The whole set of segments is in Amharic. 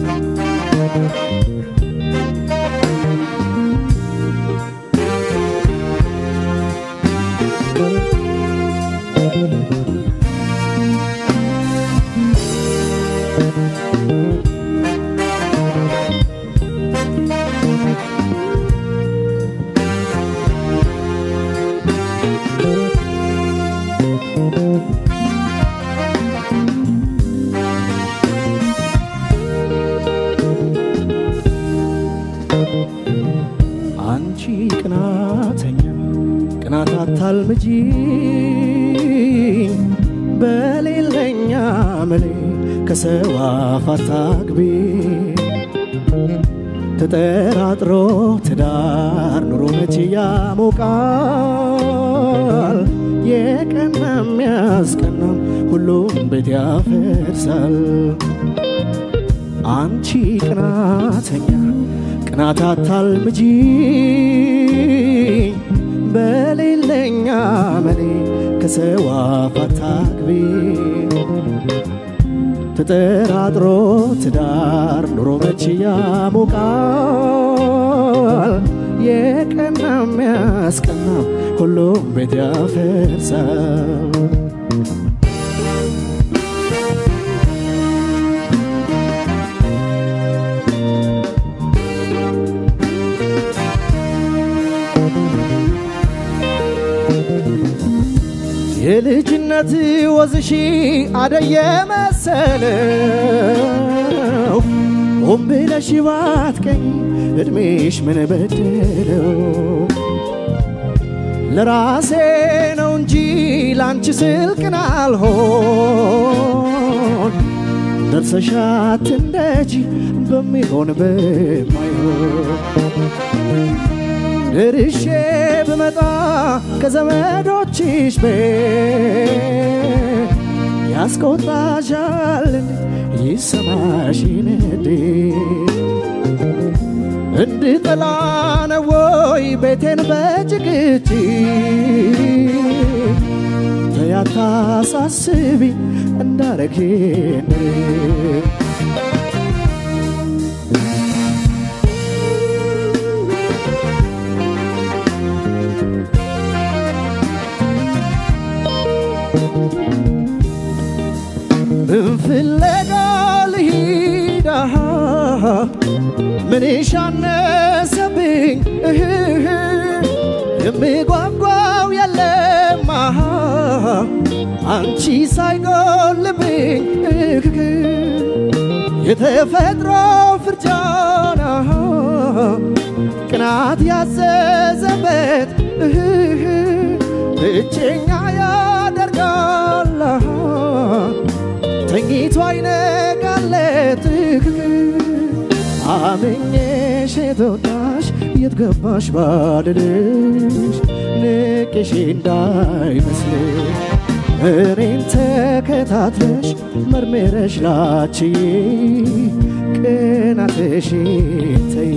አንቺ ቅናተኛ ቅናት አታልምጂ በሌለኛ መሌ ከሰው አፍ አታግቢ ተጠራጥሮ ትዳር ኑሮ መቼ ያሞቃል የቀና የሚያስቀናም ሁሉም ቤት ያፈርሳል አንቺ ቅናተኛ ቅናት አታልምጂ በሌለኛ መሌ ከሰው አፍ አታግቢ ተጠራጥሮ ትዳር ኑሮ መቼ ያሞቃል የቀና የሚያስቀና ሁሉም ቤት ያፈርሳል የልጅነት ወዝሺ አደየ መሰለው ሆን ብለሽ ባትቀኝ እድሜሽ ምን በደለው ለራሴ ነው እንጂ ላንቺ ስልቅን አልሆን ደርሰሻት እንደጂ በሚሆን በማይሆን ደርሼ ብመጣ ከዘመዶችሽ ቤት ያስቆጣሻልን ይሰማሽ ነዴ እንድጠላ ነው ወይ ቤቴን በጭቅጭ ተያታሳስቢ እንዳረግን ፍለጋ ልሂዳ ምንሽ አነሰብኝ እህህ የምጓጓው የለም አንቺ ሳይጎልብኝ እህህ የተፈጥሮ ፍርጃና ቅናት ያዘዘበት እህህ ብቸኛ ያደርጋል ተኝቶ አይነጋለት አምኜሽ የተወዳሽ የት ገባሽ ባልልሽ ንቄሽ እንዳይመስልሽ እኔን ተከታትለሽ መርምረሽ ላችዬ ቅናትሽን ተይ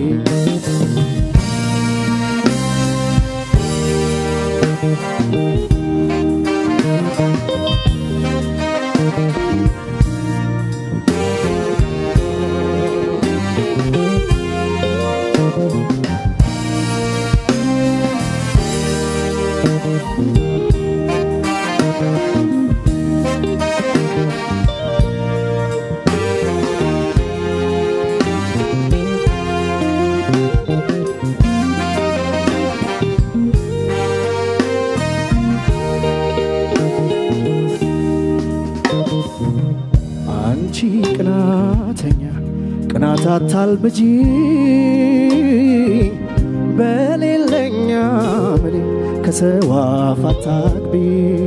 አንቺ ቅናተኛ ቅናት አታልብጂ በሌለኛ ምኔ ከሰው አፍ አታግቢ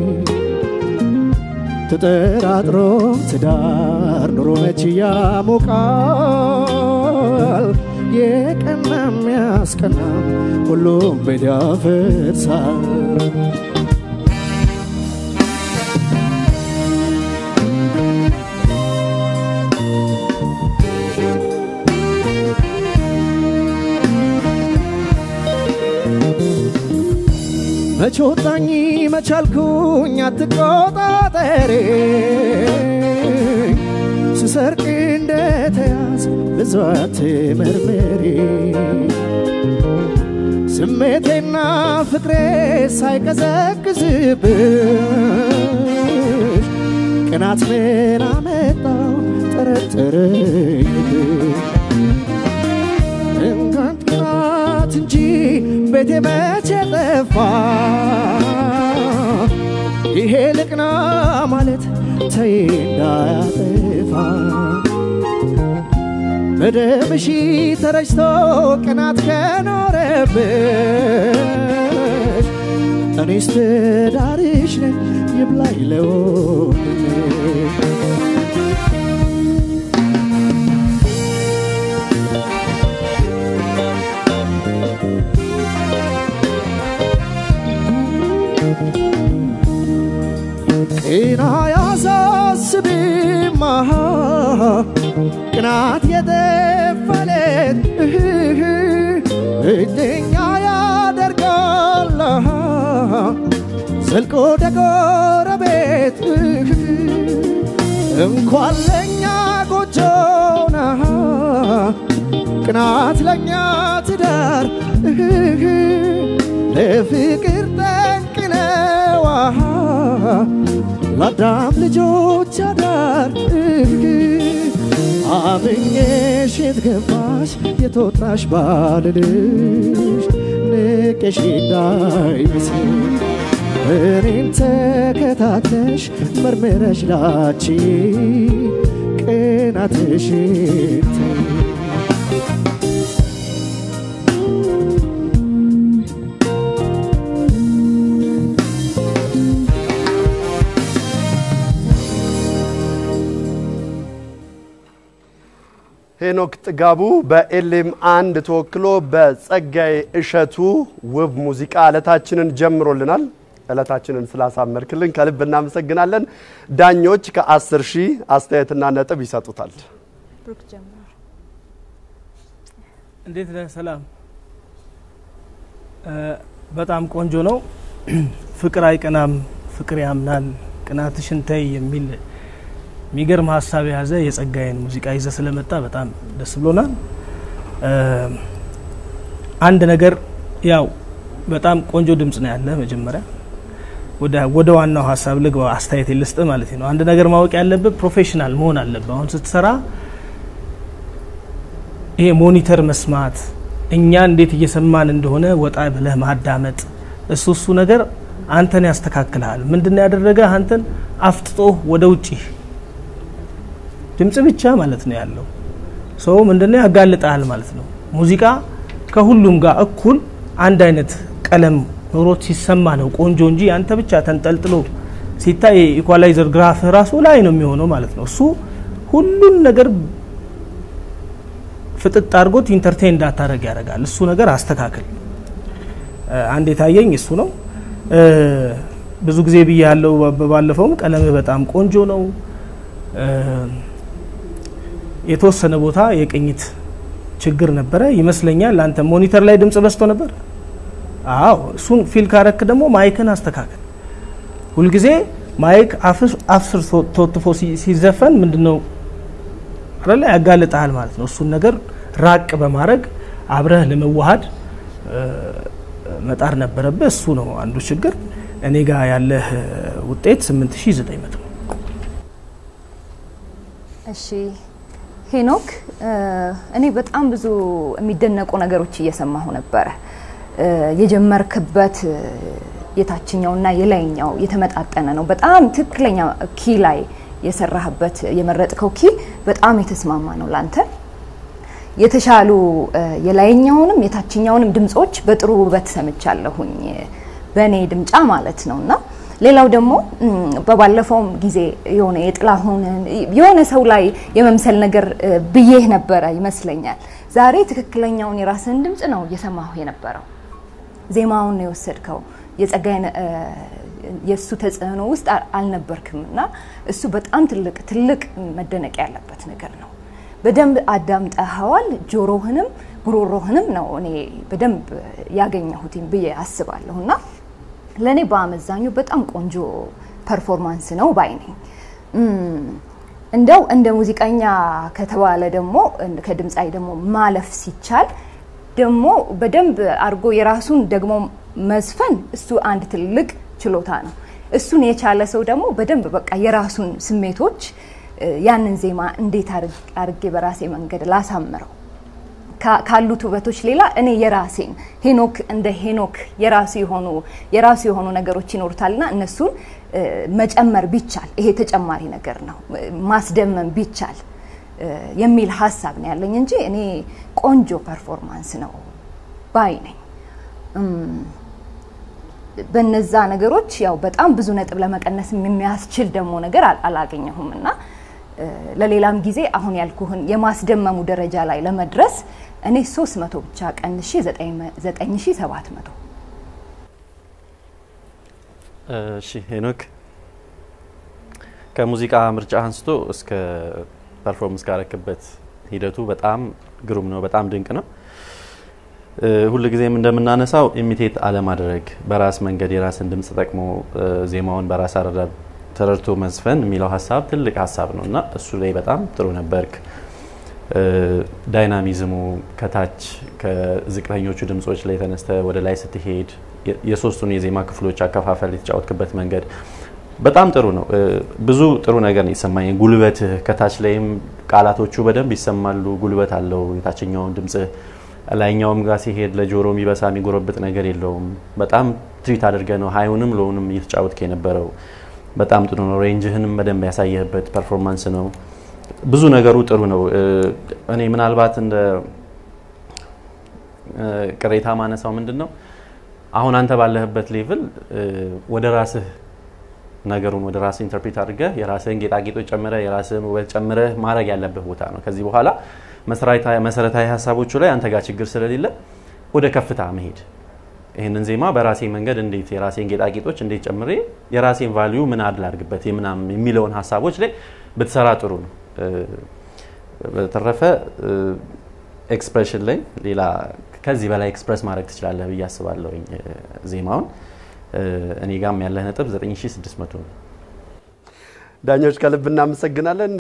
ተጠራጥሮ ትዳር ኑሮ መች ያሞቃል የቀና የሚያስቀና ሁሉም ቤት ያፈርሳል መች ወጣኝ መቻልኩኝ አትቆጣጠሪ ስሰርቅ እንደተያዝ ብዙ አትመርምሪ ስሜቴና ፍቅሬ ሳይቀዘቅዝብሽ ቅናት ምን አመጣው ጠረጠረኝ እንኳን ቅናት እንጂ ቤቴ መቼ ጠፋ ይሄ ልቅና ማለት ተይ እንዳያጠፋ በደምሽ ተረጭቶ ቅናት ከኖረብሽ እኔስ ትዳርሽ ነኝ ይብላኝ ለወንድምሽ ጤና ያሳስብማ ቅናት የጠፈለት እድኛ ያደርጋል ዘልቆ ደጎረቤት እንኳን ለእኛ ጎጆና ቅናት ለእኛ ትዳር ለፍቅር ጠንቅነዋ ለአዳም ልጆች አዳር አምኜሽ የት ገባሽ የተወጣሽ ባልልሽ ንቄሽ እንዳይመስል እኔን ተከታትለሽ መርምረሽ ላቺ ቅናትሽን ተይ ሄኖክ ጥጋቡ በኤሌም አንድ ተወክሎ በጸጋዬ እሸቱ ውብ ሙዚቃ ዕለታችንን ጀምሮልናል። ዕለታችንን ስላሳመርክልን ከልብ እናመሰግናለን። ዳኞች ከአስር ሺህ አስተያየትና ነጥብ ይሰጡታል። ብሩክ ጀምር። እንዴት ነህ? ሰላም። በጣም ቆንጆ ነው። ፍቅር አይቀናም፣ ፍቅር ያምናል፣ ቅናትሽን ተይ የሚል የሚገርም ሀሳብ የያዘ የጸጋዬን ሙዚቃ ይዘ ስለመጣ በጣም ደስ ብሎናል። አንድ ነገር ያው በጣም ቆንጆ ድምጽ ነው ያለ። መጀመሪያ ወደ ዋናው ሀሳብ ልግባ፣ አስተያየት ልስጥ ማለት ነው። አንድ ነገር ማወቅ ያለብህ ፕሮፌሽናል መሆን አለብህ። አሁን ስትሰራ ይሄ ሞኒተር መስማት፣ እኛ እንዴት እየሰማን እንደሆነ ወጣ ብለህ ማዳመጥ፣ እሱ እሱ ነገር አንተን ያስተካክልሃል። ምንድነው ያደረገ አንተን አፍጥጦ ወደ ውጪ ድምጽ ብቻ ማለት ነው ያለው ሰው ምንድነው ያጋልጣል ማለት ነው። ሙዚቃ ከሁሉም ጋር እኩል አንድ አይነት ቀለም ኖሮት ሲሰማ ነው ቆንጆ እንጂ አንተ ብቻ ተንጠልጥሎ ሲታይ ኢኳላይዘር ግራፍ ራሱ ላይ ነው የሚሆነው ማለት ነው። እሱ ሁሉን ነገር ፍጥጥ አድርጎት ኢንተርቴን እንዳታደረግ ያደርጋል። እሱ ነገር አስተካክል። አንድ የታየኝ እሱ ነው። ብዙ ጊዜ ብዬ ያለው ባለፈውም ቀለምህ በጣም ቆንጆ ነው። የተወሰነ ቦታ የቅኝት ችግር ነበረ ይመስለኛል። አንተ ሞኒተር ላይ ድምጽ በዝቶ ነበር። አዎ እሱን ፊል ካረክ ደግሞ ማይክን አስተካከል። ሁልጊዜ ማይክ አፍስር ተወትፎ ሲዘፈን ምንድነው አለ ያጋልጣል ማለት ነው። እሱን ነገር ራቅ በማድረግ አብረህ ለመዋሃድ መጣር ነበረብህ። እሱ ነው አንዱ ችግር። እኔ ጋር ያለህ ውጤት 8900 እሺ ሄኖክ፣ እኔ በጣም ብዙ የሚደነቁ ነገሮች እየሰማሁ ነበረ። የጀመርክበት የታችኛውና የላይኛው የተመጣጠነ ነው። በጣም ትክክለኛ ኪ ላይ የሰራህበት የመረጥከው ኪ በጣም የተስማማ ነው ላንተ። የተሻሉ የላይኛውንም የታችኛውንም ድምጾች በጥሩ ውበት ሰምቻለሁኝ በእኔ ድምጫ ማለት ነው እና ሌላው ደግሞ በባለፈውም ጊዜ የሆነ የጥላሁንን የሆነ ሰው ላይ የመምሰል ነገር ብዬህ ነበረ ይመስለኛል። ዛሬ ትክክለኛውን የራስህን ድምፅ ነው እየሰማሁ የነበረው። ዜማውን ነው የወሰድከው። የጸጋዬን የእሱ ተጽዕኖ ውስጥ አልነበርክም እና እሱ በጣም ትልቅ ትልቅ መደነቅ ያለበት ነገር ነው። በደንብ አዳምጠኸዋል። ጆሮህንም ጉሮሮህንም ነው እኔ በደንብ ያገኘሁትኝ ብዬ አስባለሁ እና ለእኔ በአመዛኙ በጣም ቆንጆ ፐርፎርማንስ ነው ባይ ነኝ። እንደው እንደ ሙዚቀኛ ከተባለ ደግሞ ከድምፃዊ ደግሞ ማለፍ ሲቻል ደግሞ በደንብ አድርጎ የራሱን ደግሞ መዝፈን እሱ አንድ ትልቅ ችሎታ ነው። እሱን የቻለ ሰው ደግሞ በደንብ በቃ የራሱን ስሜቶች ያንን ዜማ እንዴት አድርጌ በራሴ መንገድ ላሳምረው ካሉት ውበቶች ሌላ እኔ የራሴን ሄኖክ እንደ ሄኖክ የራሱ የሆኑ የራሱ የሆኑ ነገሮች ይኖሩታልና እነሱን መጨመር ቢቻል ይሄ ተጨማሪ ነገር ነው ማስደመም ቢቻል የሚል ሀሳብ ነው ያለኝ እንጂ እኔ ቆንጆ ፐርፎርማንስ ነው ባይ ነኝ። በነዛ ነገሮች ያው በጣም ብዙ ነጥብ ለመቀነስ የሚያስችል ደግሞ ነገር አላገኘሁም እና ለሌላም ጊዜ አሁን ያልኩህን የማስደመሙ ደረጃ ላይ ለመድረስ እኔ 300 ብቻ ቀንሼ 9700 እሺ ሄኖክ ከሙዚቃ ምርጫ አንስቶ እስከ ፐርፎርምንስ ካረክበት ሂደቱ በጣም ግሩም ነው፣ በጣም ድንቅ ነው። ሁል ጊዜም እንደምናነሳው ኢሚቴት አለማድረግ፣ በራስ መንገድ የራስን ድምፅ ጠቅሞ ዜማውን በራስ አረዳድ ተረድቶ መዝፈን የሚለው ሀሳብ ትልቅ ሀሳብ ነው እና እሱ ላይ በጣም ጥሩ ነበርክ። ዳይናሚዝሙ ከታች ከዝቅተኞቹ ድምጾች ላይ ተነስተ ወደ ላይ ስትሄድ የሶስቱን የዜማ ክፍሎች አከፋፈል የተጫወትክበት መንገድ በጣም ጥሩ ነው። ብዙ ጥሩ ነገር ነው የሰማኝ። ጉልበትህ ከታች ላይም ቃላቶቹ በደንብ ይሰማሉ። ጉልበት አለው የታችኛውን ድምጽህ ላይኛውም ጋር ሲሄድ ለጆሮ የሚበሳ የሚጎረብጥ ነገር የለውም። በጣም ትሪት አድርገ ነው ሀይውንም ሎውንም እየተጫወትክ የነበረው በጣም ጥሩ ነው። ሬንጅህንም በደንብ ያሳየህበት ፐርፎርማንስ ነው። ብዙ ነገሩ ጥሩ ነው። እኔ ምናልባት እንደ ቅሬታ ማነሳው ምንድን ነው አሁን አንተ ባለህበት ሌቭል ወደ ራስህ ነገሩን ወደ ራስህ ኢንተርፕሬት አድርገህ የራስህን ጌጣጌጦች ጨምረህ የራስህን ውበት ጨምረህ ማድረግ ያለብህ ቦታ ነው። ከዚህ በኋላ መሰረታዊ ሀሳቦቹ ላይ አንተ ጋር ችግር ስለሌለ ወደ ከፍታ መሄድ ይህንን ዜማ በራሴ መንገድ እንዴት የራሴን ጌጣጌጦች እንዴት ጨምሬ የራሴን ቫሊዩ ምን አድል አድርግበት ምናምን የሚለውን ሀሳቦች ላይ ብትሰራ ጥሩ ነው። በተረፈ ኤክስፕሬሽን ላይ ሌላ ከዚህ በላይ ኤክስፕረስ ማድረግ ትችላለህ ብዬ አስባለሁኝ ዜማውን። እኔ ጋም ያለህ ነጥብ 9600 ነው። ዳኞች ከልብ እናመሰግናለን።